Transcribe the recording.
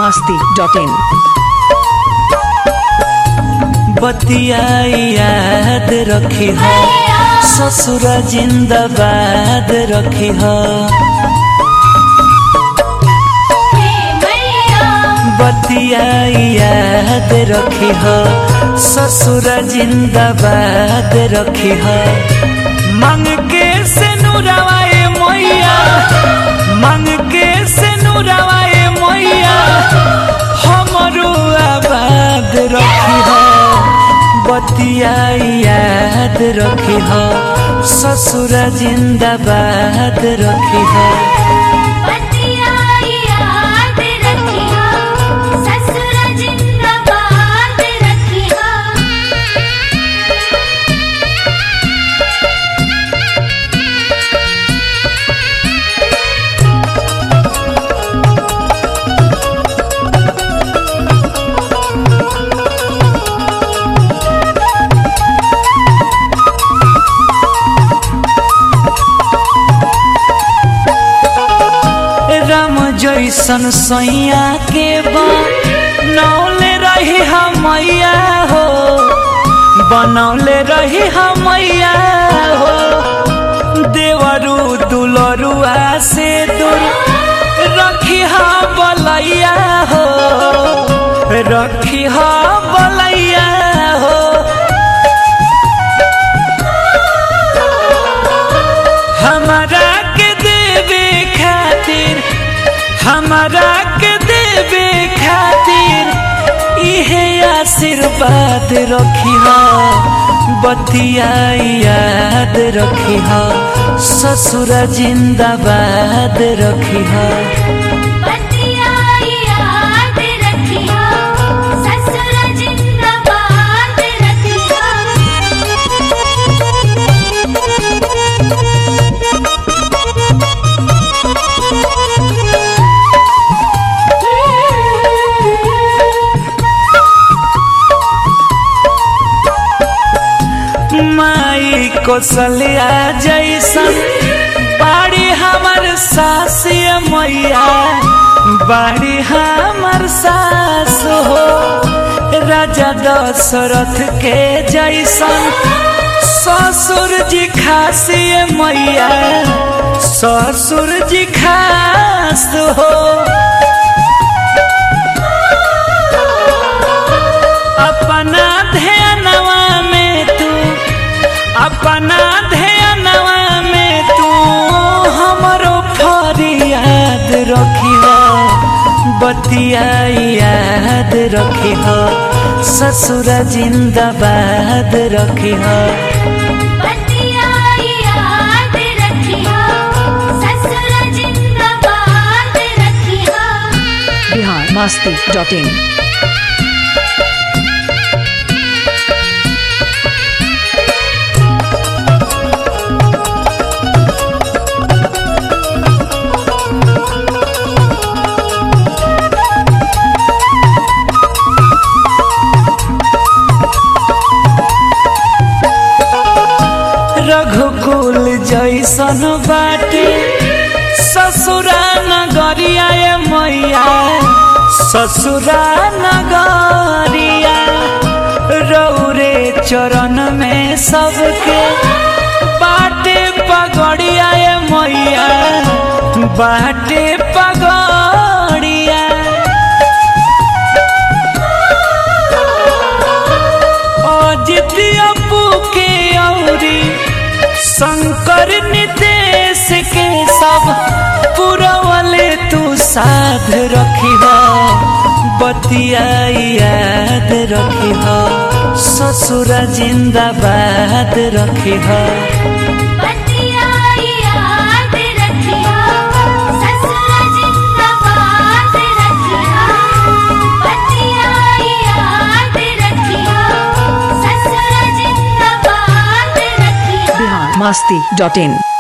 masti.in. बतिया याद रखी हो ससुर जिंदाबाद रखी हो बतिया याद रखी हो ससुर जिंदाबाद रखी हो मांग के से नुरवाए मैया मांग के से नुरवाए मैया हमरो आबाद रखी हो बतिया याद रखी हो ससुर जिंदाबाद रखी हो राम जैसन सैया के बनौले रही हमैया हो बनौले रही हमैया हो देवरू दुलरुआ से दूर रखी हा बलैया हो रखी हा बलैया हो हमारा के देवे खातिर हमारा के देवे खातिर इहे आशीर्वाद रखी हो बतिया याद रखी हो ससुर जिंदाबाद रखी हो माई कौशल्या जैसन बाड़ी हमर सासिया मैया बाड़ी हमर सास हो राजा दशरथ के जैसन ससुर जी खासिए मैया ससुर जी खास हो अपना ध्यानवा में तू अपना ध्यानवा में तू हमरो फरियाद रखी हो बतिया याद रखी हो ससुर जिंदाबाद रखी हो Bihar masti.in. रघुकुल जैसन बाटे ससुरा नगरिया ए मैया ससुरा नगरिया रौरे चरण में सबके बाटे पगड़िया ए मैया बाटे पगड़िया अजित अपू के औरी शंकर नितेश के सब पुरवले तू साध रखी हो बतिया याद रखी हो ससुर जिंदाबाद रखी हो Bihar masti.in.